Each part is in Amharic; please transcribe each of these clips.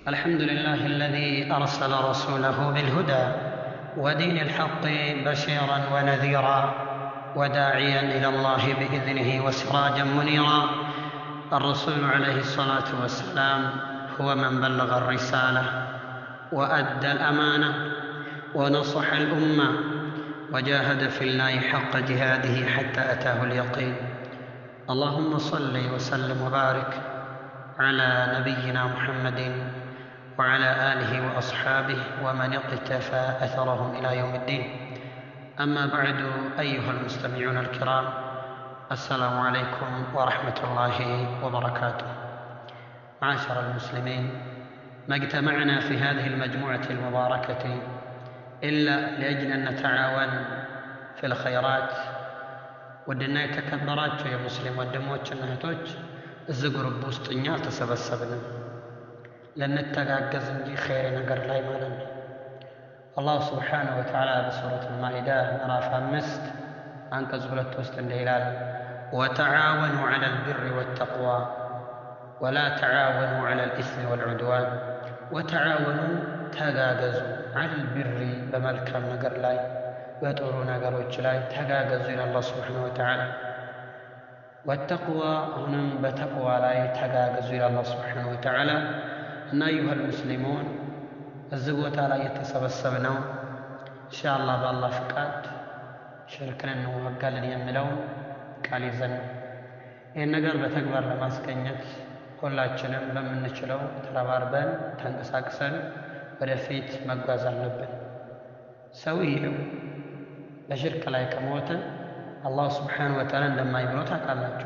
الحمد لله الذي أرسل رسوله بالهدى ودين الحق بشيرا ونذيرا وداعيا إلى الله بإذنه وسراجا منيرا الرسول عليه الصلاة والسلام هو من بلغ الرسالة وأدى الأمانة ونصح الأمة وجاهد في الله حق جهاده حتى أتاه اليقين اللهم صل وسلم وبارك على نبينا محمد وعلى آله وأصحابه ومن اقتفى أثرهم إلى يوم الدين أما بعد أيها المستمعون الكرام السلام عليكم ورحمة الله وبركاته معاشر المسلمين ما اجتمعنا في هذه المجموعة المباركة إلا لأجل أن نتعاون في الخيرات ውድና የተከበራቸው የሙስሊም ወንድሞችና እህቶች እዚህ ግሩፕ ውስጥ እኛ አልተሰበሰብንም ልንተጋገዝ እንጂ ኸይር ነገር ላይ ማለት ነው አላሁ ስብሓነሁ ወተዓላ በሱረት ልማኢዳ ምዕራፍ አምስት አንቀጽ ሁለት ውስጥ እንዲህ ይላል ወተዓወኑ ዐላ ልብሪ ወተቅዋ ወላ ተዓወኑ ዐላ ልኢስሚ ወልዑድዋን ወተዓወኑ ተጋገዙ ዐላ ልብሪ በመልካም ነገር ላይ በጥሩ ነገሮች ላይ ተጋገዙ ይላል አላህ ስብሓነሁ ወተዓላ ወተቅዋ አሁንም በተቅዋ ላይ ተጋገዙ ይላል አላህ ስብሓነሁ ወተዓላ እና አዩሀል ሙስሊሙን እዚህ ቦታ ላይ የተሰበሰብነው ኢንሻአላህ በአላህ ፍቃድ ሽርክን እንዋጋለን የሚለውን ቃል ይዘን ነው። ይህን ነገር በተግባር ለማስገኘት ሁላችንም በምንችለው ተረባርበን ተንቀሳቅሰን ወደፊት መጓዝ አለብን። ሰውየው በሽርክ ላይ ከሞተ አላሁ ስብሓነሁ ወተዓላ እንደማይምረው ታውቃላችሁ።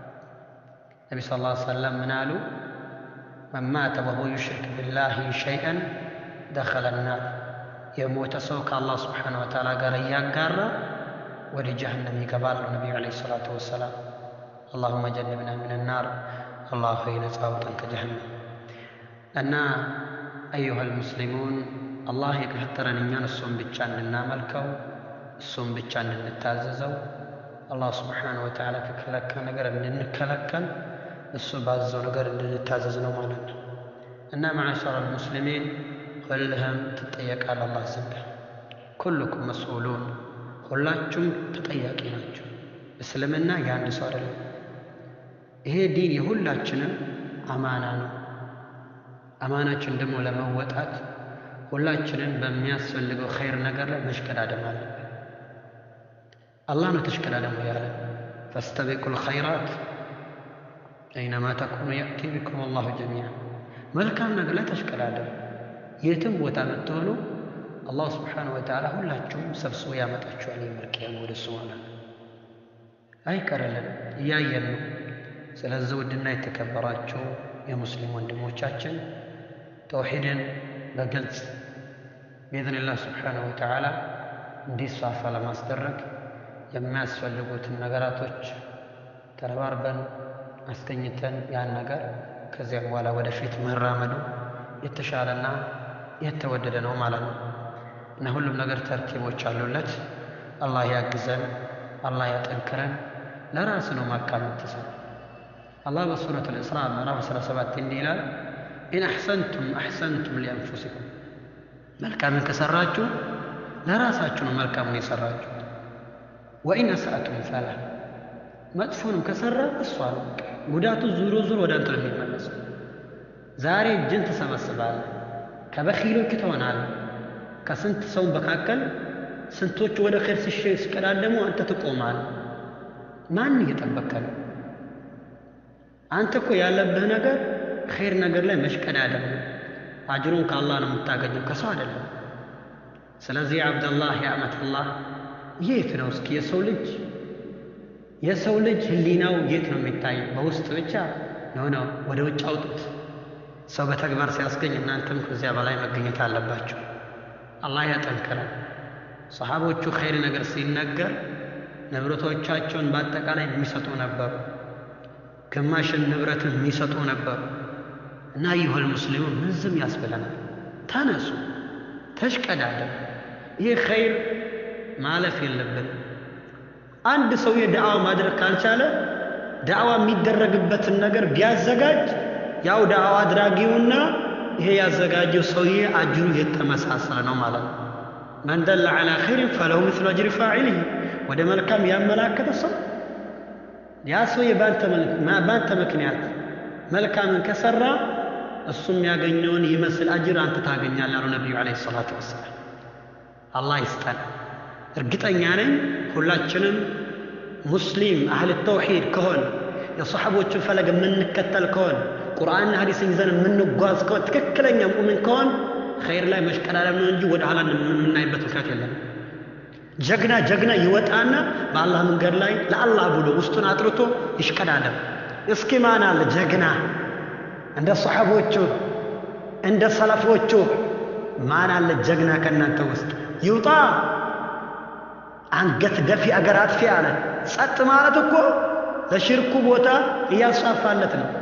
ነቢ ስ ላ ሰለም ምን አሉ? መን ማተ ወሁወ ዩሽሪክ ቢላሂ ሸይአን ደኸለ ናር። የሞተ ሰው ከአላህ ስብሓነሁ ወተዓላ ጋር እያጋራ ወደ ጀሀነም ይገባል ነው ነቢዩ ዓለይሂ ሰላቱ ወሰላም። አላሁመ ጀንብና ምን ናር፣ አላህ ሆይ ነፃ አውጣን ከጀሀነም። እና አዩሀል ሙስሊሙን አላህ የፈጠረን እኛን እሱም ብቻ እንድናመልከው እሱም ብቻ እንድንታዘዘው አላህ ስብሓነሁ ወተዓላ ከከለከለ ነገር እንድንከለከል እሱ ባዘው ነገር እንድንታዘዝ ነው ማለት ነው። እና መዓሸረ ልሙስሊሚን ሁልህም ትጠየቃል አላህ ዘንድ። ኩልኩም መስኡሉን ሁላችሁም ተጠያቂ ናቸው። እስልምና የአንድ ሰው አይደለም። ይሄ ዲን የሁላችንም አማና ነው። አማናችን ደግሞ ለመወጣት ሁላችንን በሚያስፈልገው ኸይር ነገር ላይ መሽቀዳደም አለብን። አላህ ነው ተሽቀዳደሙ ያለ ፈስተቢቁ ልኸይራት አይነማ ተኩኑ የእቲ ቢኩም አላሁ ጀሚዓ። መልካም ነገር ላይ ተሽቀዳደሙ። የትም ቦታ ብትሆኑ አላሁ ስብሓነሁ ወተዓላ ሁላችሁም ሰብስቦ ያመጣችኋል። የመልቅያም ወደ እሱ ማለት ነው። አይቀርልን እያየን ነው። ስለዚህ ውድና የተከበራችሁ የሙስሊም ወንድሞቻችን ተውሒድን በግልጽ ብኢዝኒላህ ስብሓነሁ ወተዓላ እንዲስፋፋ ለማስደረግ የሚያስፈልጉትን ነገራቶች ተረባርበን አስገኝተን ያን ነገር ከዚያም በኋላ ወደፊት መራመዱ የተሻለና የተወደደ ነው ማለት ነው እና ሁሉም ነገር ተርቲቦች አሉለት። አላህ ያግዘን፣ አላህ ያጠንክረን። ለራስ ነው መልካም የምትሰራ አላህ በሱረት ልእስራ ምዕራፍ 17 እንዲህ ይላል ኢን አሕሰንቱም አሕሰንቱም ሊአንፉሲኩም መልካምን ከሰራችሁ ለራሳችሁ ነው መልካሙን የሰራችሁ። ወኢን አስአቱም ፈላ መጥፎንም ከሰራ እሷ ነው ጉዳቱ ዙሮ ዙሮ ወደ አንተ ነው የሚመለሰው። ዛሬ እጅን ትሰበስባለህ፣ ከበኺሎች ትሆናለህ። ከስንት ሰው መካከል ስንቶቹ ወደ ኸይር ሲቀዳደሙ አንተ ትቆማለህ። ማን እየጠበቀ ነው? አንተ እኮ ያለብህ ነገር ኸይር ነገር ላይ መሽቀዳደም ነው። አጅሩን ከአላህ ነው የምታገኘው ከሰው አይደለም። ስለዚህ የአብደላህ የአመተላህ የት ነው እስኪ የሰው ልጅ የሰው ልጅ ህሊናው የት ነው የሚታየው? በውስጥ ብቻ ነው ነው። ወደ ውጭ አውጡት። ሰው በተግባር ሲያስገኝ እናንተም ከዚያ በላይ መገኘት አለባቸው። አላህ ያጠንክረን። ሰሓቦቹ ኸይር ነገር ሲነገር ንብረቶቻቸውን በአጠቃላይ የሚሰጡ ነበሩ። ግማሽን ንብረትን የሚሰጡ ነበሩ። እና አዩሀል ሙስሊሙን ምን ዝም ያስብለናል? ተነሱ፣ ተሽቀዳደም። ይህ ኸይር ማለፍ የለብን። አንድ ሰው የዳዕዋ ማድረግ ካልቻለ ዳዕዋ የሚደረግበትን ነገር ቢያዘጋጅ ያው ዳዕዋ አድራጊውና ይሄ ያዘጋጀው ሰውዬ አጅሩ የተመሳሰለ ነው ማለት ነው። መን ደለ ዐላ ኸይሪን ፈለሁ ምስሉ አጅሪ ፋዒሊህ ወደ መልካም ያመላከተ ሰው ያ ሰውዬ በአንተ ምክንያት መልካምን ከሰራ እሱ የሚያገኘውን ይመስል አጅር አንተ ታገኛለህ አሉ ነቢዩ ዓለይሂ ሰላቱ ወሰላም። አላህ ይስጠን። እርግጠኛ ነኝ ሁላችንም ሙስሊም አህል ተውሒድ ከሆን የሰሓቦችን ፈለግ የምንከተል ከሆን ቁርአንና ሐዲስን ይዘን የምንጓዝ ከሆን ትክክለኛ ሙእምን ከሆን ኸይር ላይ መሽቀዳደም ነው እንጂ ወደ ኋላ የምናይበት ምክንያት የለም። ጀግና ጀግና ይወጣና በአላህ መንገድ ላይ ለአላህ ብሎ ውስጡን አጥርቶ ይሽቀዳደም። እስኪ ማን አለ ጀግና እንደ ሰሓቦቹ እንደ ሰለፎቹ ማን አለ ጀግና ከእናንተ ውስጥ ይውጣ። አንገት ደፊ አገር አጥፊ አለ። ጸጥ ማለት እኮ ለሽርኩ ቦታ እያስፋፋለት ነው።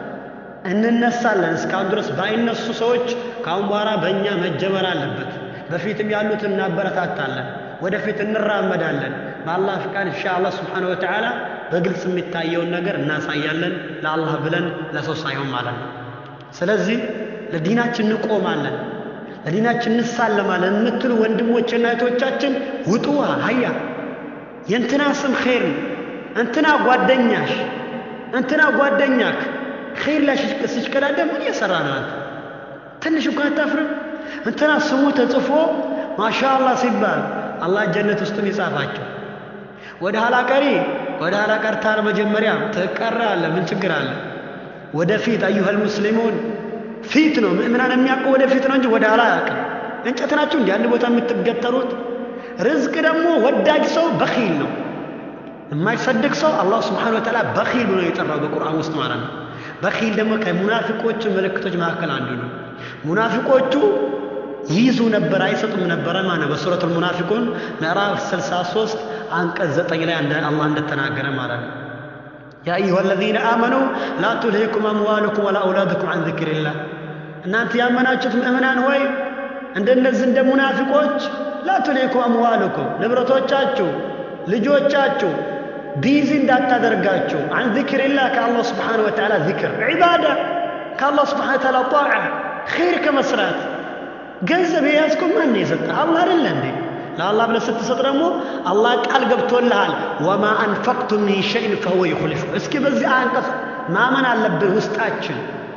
እንነሳለን። እስካሁን ድረስ ባይነሱ ሰዎች ከአሁን በኋላ በእኛ መጀመር አለበት። በፊትም ያሉት እናበረታታለን፣ ወደፊት እንራመዳለን። በአላህ ፍቃድ ኢንሻ አላህ ስብሓነሁ ወተዓላ በግልጽ የሚታየውን ነገር እናሳያለን። ለአላህ ብለን ለሰው ሳይሆን ማለት ነው። ስለዚህ ለዲናችን እንቆማለን፣ ለዲናችን እንሳለማለን የምትሉ ወንድሞችና እህቶቻችን ውጡ። ሀያ የእንትና ስም ኸይር ነው፣ እንትና ጓደኛሽ፣ እንትና ጓደኛክ ኸይር ላይ ሲሽቀዳደም ምን እየሰራ ነው አንተ? ትንሽ እንኳን አታፍርም? እንትና ስሙ ተጽፎ ማሻአላህ ሲባል አላህ ጀነት ውስጥም ይጻፋቸው። ወደ ኋላ ቀሪ ወደ ኋላ ቀርታል። መጀመሪያ ትቀራ አለ ምን ችግር አለ? ወደፊት አዩሃል ሙስሊሙን ፊት ነው ምእምናን የሚያውቀው ወደፊት ነው እንጂ ወደ ኋላ አያውቅም። እንጨት ናችሁ እንዲ አንድ ቦታ የምትገተሩት። ርዝቅ ደግሞ ወዳጅ ሰው በኺል ነው። የማይሰድቅ ሰው አላህ ስብሓነሁ ወተዓላ በኺል ብሎ የጠራው በቁርአን ውስጥ ማለት ነው። በኺል ደግሞ ከሙናፊቆቹ ምልክቶች መካከል አንዱ ነው። ሙናፊቆቹ ይይዙ ነበር አይሰጡም ነበረ ማለት ነው። በሱረቱል ሙናፊቁን ምዕራፍ 63 አንቀጽ 9 ላይ አላህ እንደተናገረ ማለት ነው። ያ አዩሃ አለዚነ አመኑ ላ ቱልሂኩም አምዋሉኩም ወላ አውላዱኩም አን ዚክሪላህ። እናንተ ያመናችሁት ምእምናን ሆይ እንደነዚህ እንደ ሙናፊቆች ላ ቱልሂኩም አምዋሉኩም ንብረቶቻችሁ፣ ልጆቻችሁ ቢዚ እንዳታደርጋችሁ አን ዚክሪላህ ከአላህ ስብሓነሁ ወተዓላ ዚክር ዒባዳ ከአላህ ስብሓነሁ ወተዓላ ጣዓ ኸይር ከመስራት ገንዘብ የያዝከው ማን የሰጠ አላህ አይደለ እንዴ? ለአላህ ብለህ ስትሰጥ ደግሞ አላህ ቃል ገብቶልሃል። ወማ አንፈቅቱም ሚን ሸይን ፈሁወ ዩኽሊፉ። እስኪ በዚህ አንቀጽ ማመን አለብን ውስጣችን።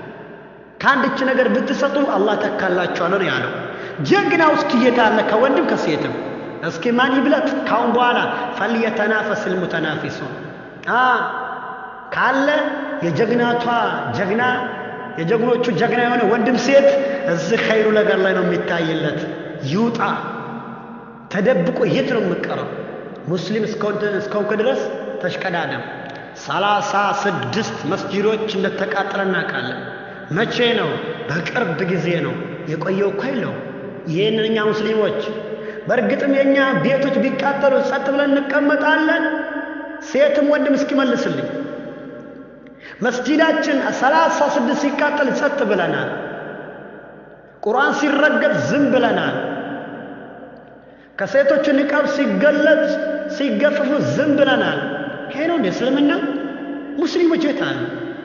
ከአንድች ነገር ብትሰጡ አላህ ተካላችኋል ነው ያለው። ጀግናው እስኪ የት አለ? ከወንድም ከሴትም እስኪ ማን ይብለጥ? ካሁን በኋላ ፈልየተናፈስ ልሙተናፊሱን ካለ የጀግናቷ ጀግና የጀግኖቹ ጀግና የሆነ ወንድም ሴት እዚህ ኸይሩ ነገር ላይ ነው የሚታይለት። ይውጣ። ተደብቆ የት ነው የምቀረው? ሙስሊም እስከሆንክ ድረስ ተሽቀዳደም። ሰላሳ ስድስት መስጂዶች እንደተቃጠለ እናውቃለን። መቼ ነው? በቅርብ ጊዜ ነው። የቆየው እኮ የለው። ይህንን እኛ ሙስሊሞች በእርግጥም የእኛ ቤቶች ቢቃጠሉ ጸጥ ብለን እንቀመጣለን? ሴትም ወንድም እስኪመልስልኝ መስጂዳችን ሰላሳ ስድስት ሲቃጠል ጸጥ ብለናል። ቁርአን ሲረገጥ ዝም ብለናል። ከሴቶች ንቃብ ሲገለጽ ሲገፈፉ ዝም ብለናል። ይሄ ነው እንደ እስልምና? ሙስሊሞች የት አሉ?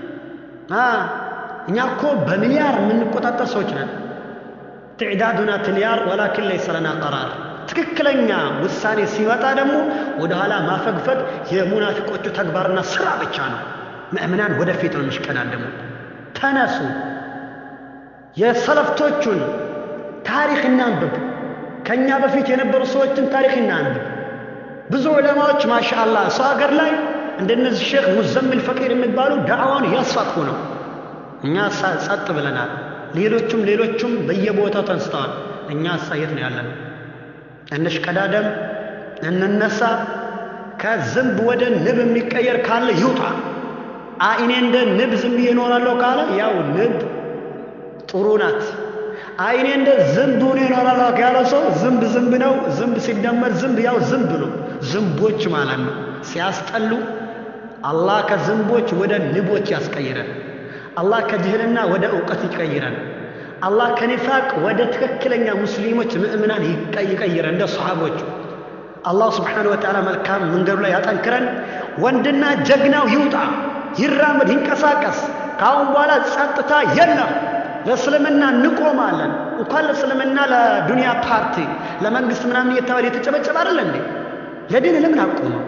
እኛ እኮ በሚሊያር የምንቆጣጠር ሰዎች ነን። ትዕዳዱና ትልያር ወላኪን ለይሰ ለና ቀራር። ትክክለኛ ውሳኔ ሲመጣ ደግሞ ወደ ኋላ ማፈግፈግ የሙናፊቆቹ ተግባርና ስራ ብቻ ነው። ምእምናን ወደፊት ነው የሚሽቀዳደሙ። ተነሱ፣ የሰለፍቶቹን ታሪክ እናንብብ። ከእኛ በፊት የነበሩ ሰዎችን ታሪክ እናንብብ። ብዙ ዑለማዎች ማሻአላህ ሰው ሀገር ላይ እንደነዚህ ሼክ ሙዘሚል ፈቂር የሚባሉ ዳዕዋን እያስፋፉ ነው። እኛ ጸጥ ብለናል። ሌሎቹም ሌሎቹም በየቦታው ተንስተዋል። እኛ አሳየት ነው ያለነው። እንሽቀዳደም፣ እንነሳ። ከዝንብ ወደ ንብ የሚቀየር ካለ ይውጣ። አይኔ እንደ ንብ ዝም ብዬ እኖራለሁ ካለ ያው ንብ ጥሩ ናት። አይኔ እንደ ዝንብ ሆኖ እኖራለሁ ያለ ሰው ዝንብ ዝንብ ነው። ዝንብ ሲደመር ዝንብ ያው ዝንብ ነው። ዝንቦች ማለት ነው። ሲያስጠሉ አላህ ከዝንቦች ወደ ንቦች ያስቀይረን። አላህ ከጅህልና ወደ እውቀት ይቀይረን። አላህ ከኒፋቅ ወደ ትክክለኛ ሙስሊሞች ምእምናን ይቀይረን እንደ ሰሓቦቹ። አላህ ስብሓነሁ ወተዓላ መልካም መንገዱ ላይ ያጠንክረን። ወንድና ጀግናው ይውጣ፣ ይራመድ፣ ይንቀሳቀስ። ከአሁን በኋላ ጸጥታ የለም። ለእስልምና እንቆማለን። እንኳን ለእስልምና ለዱንያ ፓርቲ ለመንግስት ምናምን እየተባለ የተጨበጨበ አይደለ እንዴ? ለዲን ለምን አቆመው?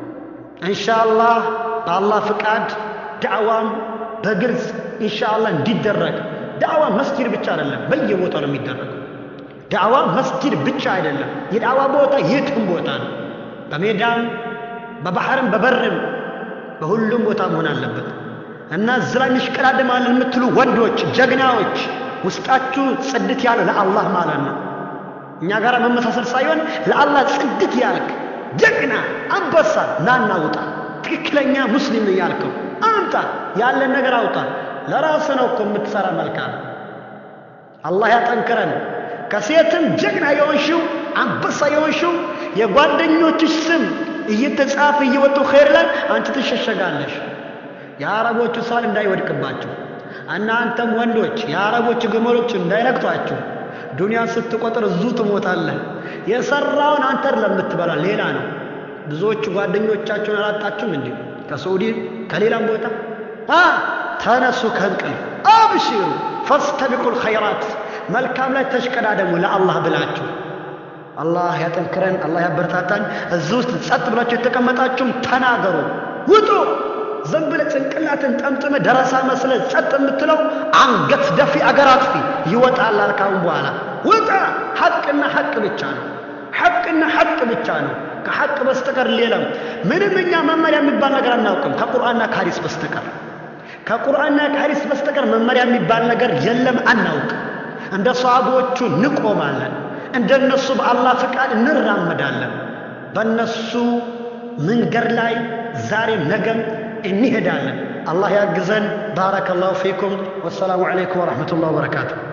ኢንሻአላህ በአላህ ፍቃድ ዳዕዋም በግልጽ ኢንሻአላህ እንዲደረግ ዳዕዋ መስጂድ ብቻ አይደለም፣ በየቦታው ነው የሚደረገው። ዳዕዋ መስጂድ ብቻ አይደለም፣ የዳዕዋ ቦታ የትም ቦታ ነው። በሜዳም በባህርም በበርም በሁሉም ቦታ መሆን አለበት እና እዚህ ላይ እንሽቀዳድማለን የምትሉ ወንዶች ጀግናዎች፣ ውስጣችሁ ጽድት ያለ ለአላህ ማለት ነው። እኛ ጋር መመሳሰል ሳይሆን ለአላህ ጽድት ያልክ ጀግና አንበሳ ናና ውጣ። ትክክለኛ ሙስሊም ነው ያልከው አምጣ፣ ያለን ነገር አውጣ። ለራስ ነው እኮ የምትሰራ መልካም። አላህ ያጠንክረን። ከሴትም ጀግና የሆንሽው አንበሳ የሆንሽው የጓደኞችሽ ስም እየተጻፈ እየወጡ ኸይር ላይ አንቺ ትሸሸጋለሽ። የአረቦቹ ሳል እንዳይወድቅባችሁ እናንተም ወንዶች የአረቦቹ ግመሎች እንዳይነክቷችሁ። ዱንያን ስትቆጥር እዙ ትሞታለህ። የሰራውን አንተ ለምትበላ ሌላ ነው። ብዙዎቹ ጓደኞቻችሁን አላጣችሁም እንዴ? ከሳዑዲ ከሌላም ቦታ አ ተነሱ ከእንቅልፍ አብሽሩ ፈስተቢቁል ኸይራት መልካም ላይ ተሽቀዳደሙ ለአላህ ብላችሁ። አላህ ያጠንክረን፣ አላህ ያበረታታን። እዚህ ውስጥ ጸጥ ብላችሁ የተቀመጣችሁም ተናገሩ፣ ውጡ። ዝም ብለህ ጭንቅላትን ጠምጥመ ደረሳ መስለ ጸጥ የምትለው አንገት ደፊ አገር አጥፊ ይወጣል። ካሁን በኋላ ውጣ። ሐቅና ሐቅ ብቻ ነው። ሐቅና ሐቅ ብቻ ነው። ከሐቅ በስተቀር ሌላም ምንም እኛ መመሪያ የሚባል ነገር አናውቅም ከቁርአንና ከሐዲስ በስተቀር ከቁርአንና ከሐዲስ በስተቀር መመሪያ የሚባል ነገር የለም፣ አናውቅ። እንደ ሰሃቦቹ እንቆማለን፣ እንደነሱ በአላህ ፍቃድ እንራመዳለን። በእነሱ መንገድ ላይ ዛሬም ነገም እንሄዳለን። አላህ ያግዘን። ባረከላሁ ፊኩም። ወሰላሙ ዓለይኩም ወረሕመቱላህ ወበረካቱሁ።